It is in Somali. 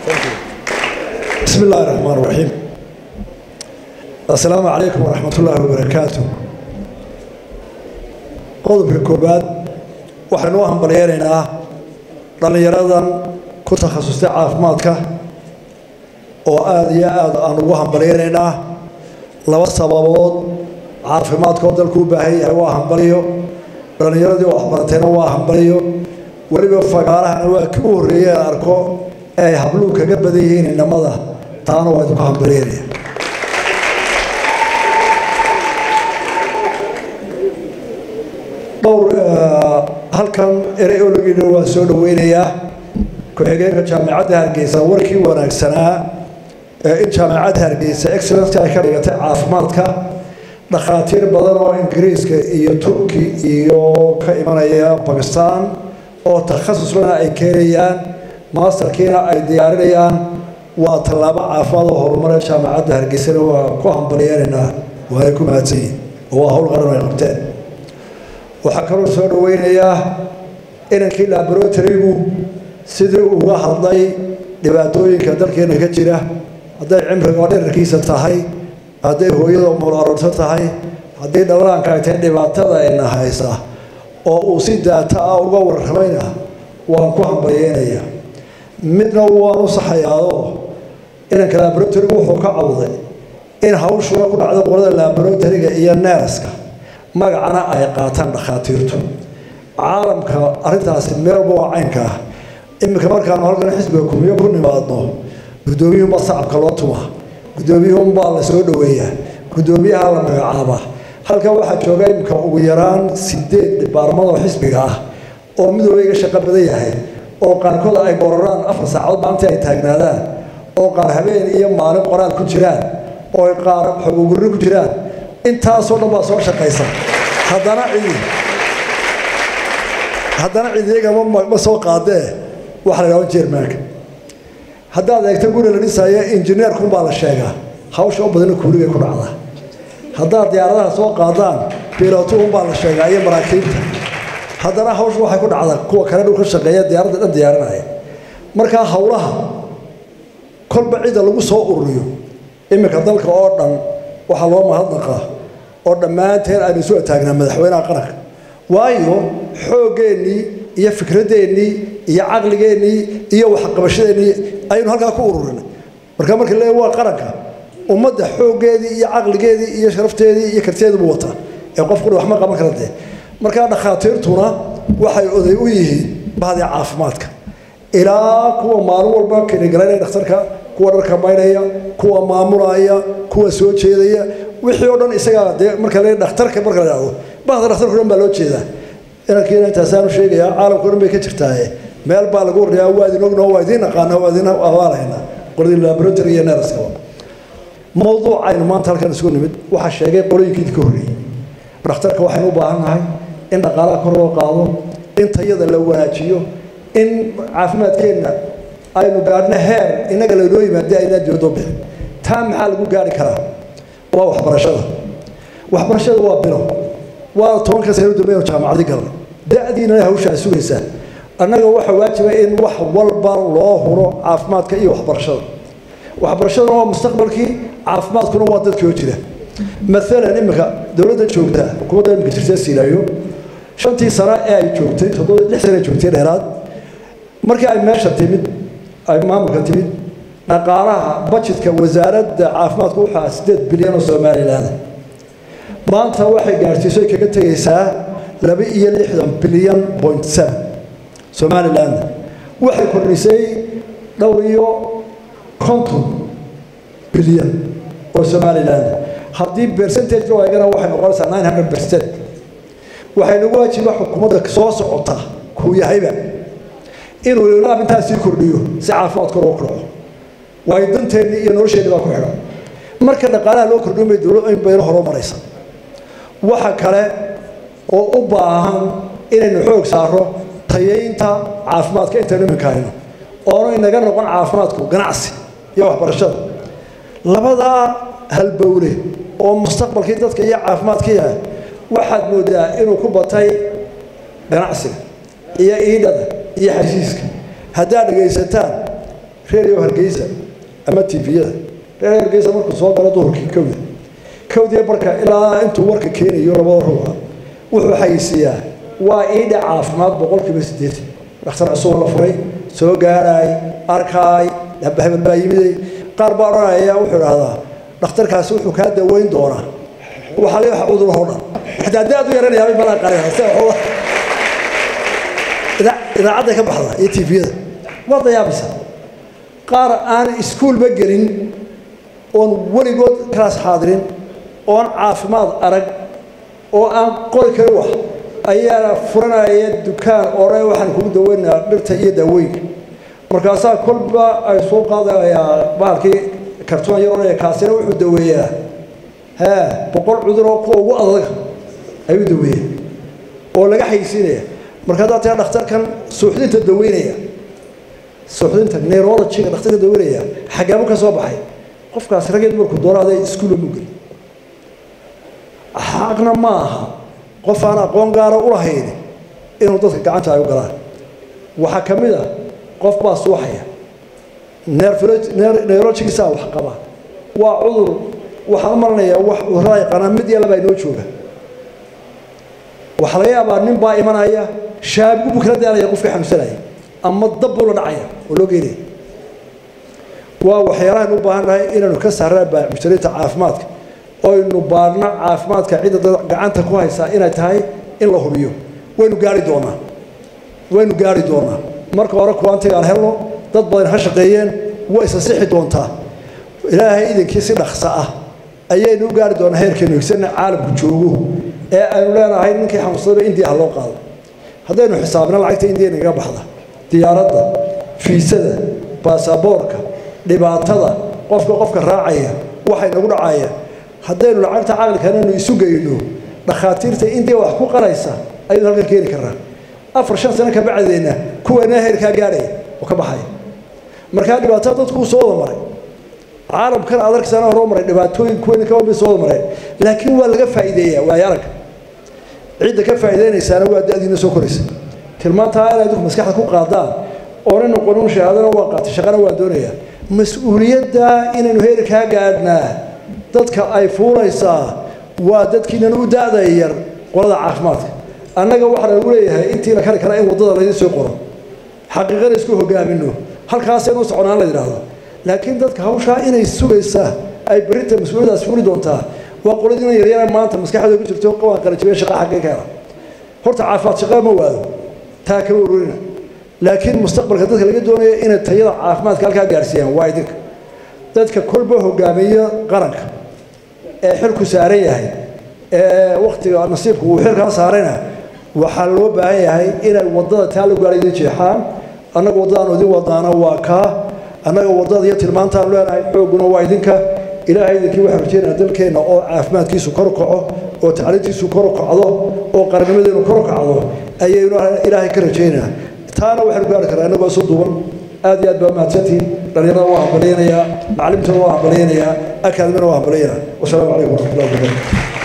بسم الله الرحمن الرحيم السلام عليكم ورحمة الله وبركاته qodobka koobaad waxaynu u hambalyeynaynaa dhallinyaradan ku takhasustay caafimaadka oo aada iyo aada aan ugu hambalyeynaynaa laba sababood caafimaadkoo dalku u baahan yahay waa hambaliyo dhallinyaradii waxbaratayna waa hambaliyo weliba fagaalahana waa kii u horreeyey aan arko ee ay habluhu kaga badan yihiin inamada taana waa idinku hambalyeynaya dhowr halkan erey ologina waa soo dhaweynayaa ku-xigeenka jaamacadda hargeysa warkii wanaagsanaa ee in jaamacadda hargeysa excellence ay ka dhigatay caafimaadka dhakhaatiir badan oo ingiriiska iyo turki iyo ka imanaya bakistan oo takhasusna ay keenayaan maasterkiina ay diyaarinayaan waa tallaabo caafimaad oo horumare jaamacadda hargeysana waa ku hambalyeeraynaa waana ku mahadsanyihin oo waa howl qaran ay qabteen waxaa kaloo soo dhaweynayaa inankii laboratorygu sidii uga hadlay dhibaatooyinka dalkeena ka jira hadday cimriga dherarkiisa tahay hadday hooyada mulaarorto tahay haddii dhowraanka ay tahay dhibaatada ayna haysa oo uu si daata ah uga warramayna waan ku hambalyeynayaa midna waan u saxayaadoo inanka laboratorygu wuxuu ka cawday in hawshuna ku dhacdo qolada laboratoryga iyo neerska magacana ay qaataan dhakhaatiirtu caalamka arrintaasi meelba waa caynka ah iminka markaanu halkan xisbiga kumiyo ku nimaadno guddoomiyuhunbaa sacabka loo tumaa guddoomiyuhunbaa la soo dhoweeyaa guddoomiyaha la magacaabaa halkan waxaa jooga iminka ugu yaraan sideed dhibaarmado xisbiga ah oo midooba iga shaqo badan yahay oo qaarkood ay gororaan afar saacadood maalintii ay taagnaadaan oo qaar habeen iyo maalin qoraal ku jiraan oo qaar xogogurri ku jiraan intaasoo dhan baa soo shaqaysa haddana cidi haddana cidigama ma soo qaadee waxa la yidhahdo jermanka haddaad eegto guri la dhisaayo injineerkunbaa la sheegaa hawsha u badana kuuligay ku dhacdaa haddaad diyaaradaha soo qaadaan bilotuunbaa la sheegaa iyo maraakiibta haddana hawsha waxay ku dhacdaa kuwa kale dhulka shaqeeya diyaaradda dhan diyaarinaya markaa howlaha kolba cidda lagu soo ururiyo iminka dalka oo dhan waxaa loo mahadnaqaa oo dhammaanteen aynu isu ataagnaa madaxweynaha qaranka waayo xooggeenii iyo fikradeennii iyo caqligeennii iyo waxqabashadeennii ayaynu halkaa ku ururinay marka marka le waa qaranka ummadda xooggeedii iyo caqligeedii iyo sharafteedii iyo karteediibu wataa ee qofkuna waxma qaban kara dee markaa dhakhaatiirtuna waxay oday u yihiin bahdii caafimaadka ilaa kuwa maalin walba kinigalanaya dhakhtarka kuwa dharka maynaya kuwa maamulaya kuwa soo jeedaya wixii oo dhan isagaa dee marka le dhakhtarka marka la dhahdo bahda dhakhtarka dhan baa loo jeedaa inankiina intaasaanu sheegayaa caalamka dhan bay ka jirtaaye meel baa lagu warrayaa waa idin ogno waa idiin naqaana waa idin abaalhaynaa qoladii laboratory iyo neeraskaba mawduuc aynu maanta halkan isugu nimid waxaa sheegay qolooyinkii ka horreeyey dhakhtarka waxaynu u baahan nahay in dhaqaalaha kor loo qaado in tayada la wanaajiyo in caafimaadkeenna aynu gaadhno heer innaga laynoo yimaada aynaa dibadoo bixin taa maxaa lagu gaari karaa waa waxbarashada waxbarashada waa bilo waa tobanka sano dambeyn jaamacadi galna da-diina hawsha ay sugaysaa annaga waxaa waajiba in wax walba loo huro caafimaadka iyo waxbarashada waxbarashaduna waa mustaqbalkii caafimaadkuna waa dadkii oo jira maalan iminka dowladda joogta xukuumadda iminka jirta silaayo shantii sano ee ay joogtay toddoba lix sano ay joogtay dheeraad markii ay meesha timid ay maamulka timid dhaqaalaha bajetka wasaaradda caafimaadku waxaa sideed bilyan oo somaliland maanta waxay gaarsiiso ay kaga tegaysaa laba iyo lixdan bilyan point seven somaliland waxay kordhisay dhowr iyo konton bilyan oo somaliland haddii percentage loo eegana waxay noqonaysaa nine hundred percent waxay nagu waajiba xukuumadda soo socota kuu yahayba inuu ilaab intaas sii kordhiyo si caafimaadka loo kordho waayo danteennii iyo nolosheennii baa ku xidhan marka dhaqaalaha loo kordhiyo bay dowlad in bayna horumaraysa waxa kale oo u baahan inaynu xoog saaro tayaynta caafimaadka intaynu iminka hayno oonu inaga noqon caafimaadku ganacsi iyo waxbarashada labadaa halbowle oo mustaqbalkii dadka iyo caafimaadkii ah waxaad moodaa inuu ku batay ganacsiga iyo iidhada iyo xashiiska haddaad dhegaysataan reeriyo hargeysa ama tviyada reer hargeysa markuu soo galo duhurkii kowda kowdiya marka ilaa intuu warka keenayo labada ruuxa wuxuu xayisiiyaa waa iidha caafimaad boqolkiiba siddeetan dhakhtar cusub la furay soo gaaraay arkaay hebel baa yimiday qaar baa odhanaya wuxuu idhahdaa dhakhtarkaasi wuxuu kaa daweyn doonaa waxaa la waxa cudurahoo dhan xataa daad u yaranayaabay malaa qarinaa sida waxooda idaacadday ka baxda iyo tviyada waa dayaabaysa qaar aan iskuulba gelin oon weligood kalaas xaadirin oon caafimaad arag oo aan qori karin wax ayaana furanaya dukaan ore waxaan kugu daweynayaa dhirta iyo daawooyinka markaasaa kolba ay soo qaadayaa bahalkii kartoon yar odhanaya kaasina wuxuu daweeyaa haa boqol cudur oo kuwa ugu adag ayuu daweeyaa oo laga xayisiinaya marka haddaad tiraa dhakhtarkan suuxdinta daweynaya suuxdinta neurologiga dhakhtarka daweynaya xagaabu ka soo baxay qofkaas raggeed markuu doono aday iskuulla mu geli xaqna ma aha qof aan aqoon gaara u lahayn inuu dadka gacanta ay u galaan waxaa ka mid a qof baa suuxaya neurologigiisaa wax qaba waa cudur waxaan u malanayaa wax cudurada yaqaanaa mid iyo labaa inoo jooga waxaa laga yaabaa nin baa imanaya shaabigu buu kala daalaya qofkii xanuunsanaya ama dab buu la dhacaya oo loo geenaya waa waxyaalahan u baahan nahay inaynu ka saarnaa baamujtariinta caafimaadka oynu baarno caafimaadka cidda dad gacanta ku haysaa inay tahay in la hubiyo waynu gaari doonaa waynu gaari doonaa marka hore kuwaantiga aan helno dad badan ha shaqeeyeen way isa sixi doontaa ilaahay idinkii si dhaqsa ah ayaynu u gaari doonaa heerkeenu higsanna caalamku joogo ee aynu leenahay ninkii xanuunsadaba indiya ha loo qaado haddaynu xisaabna lacagta indiya nagaga baxda diyaaradda fiisada baasaboorka dhibaatada qofka qofka raacaya waxay nagu dhacaya haddaynu lacagta caqlikanaynu isu geyno dhakhaatiirta indiya wax ku qaraysa ayaynu halkan keeni karnaa afar shan sano ka bacdeenna kuweena heerkaa gaadhaya oo ka baxaya markaa dhibaatada dadkuu soo wada maray caalamkan aad arkaysaana hore u maray dhibaatooyin kuweena ka wamid soo wada mareen laakiin waa laga faa'iideeyaa waayo arag cidda ka faa'iideynaysaana waa da-diina soo koraysa tilmaantaa inay dadku maskaxda ku qaadaan oona noqonin shahaadana waa qaatay shaqana waa doonayaa mas-uuliyadda inaynu heerkaa gaadhnaa dadka ay fuulaysaa waa dadkiinan u da-da yar qolada caafimaadka annaga waxaa lagu leeyahay intii la kari karaa in waddada laydin soo qoro xaqiiqana isku hogaamino halkaasaynu soconaan la yidhaahdo laakiin dadka hawshaa inay sugaysaa ay berrinta mas-uuliyadaas fuli doontaa waa qoladiina yaryara maanta maskaxdooda ku jirto waan qalajibiya shaqa xaggee ka hela horta caafimaad shaqaa ma waado taa kama ururina laakiin mustaqbalka dadka laga doonaya inay tayada caafimaadka halkaa gaarsiiyaan waa idinka dadka kolba hogaamiya qaranka ee xilku saaran yahay ee waktiga nasiibku uu xilkaa saarayna waxaa loo baahan yahay inay waddada taa lagu gaara idin jeexaan annaga waddadaan idin wadaana waa kaa annaga waddada iyo tilmaantaan leenahay xoogguna waa idinka ilaahay idinkii waxaan rajeynaya dalkeenna oo caafimaadkiisu kor kaco oo tacliintiisu kor kacdo oo qarnimadeenu kor kacdo ayaynu ilaahay ka rajeynaa taana waxaynu gaari karaa innagoo isu duuban aad iyo aad baa mahadsantihiin dhalinyarada waa hambalyaynayaa macallimtooda waa hambalyaynayaa akaadimina waa hambalyaynayaa wasalaamu calaykum waraxmatullahi wabarakatu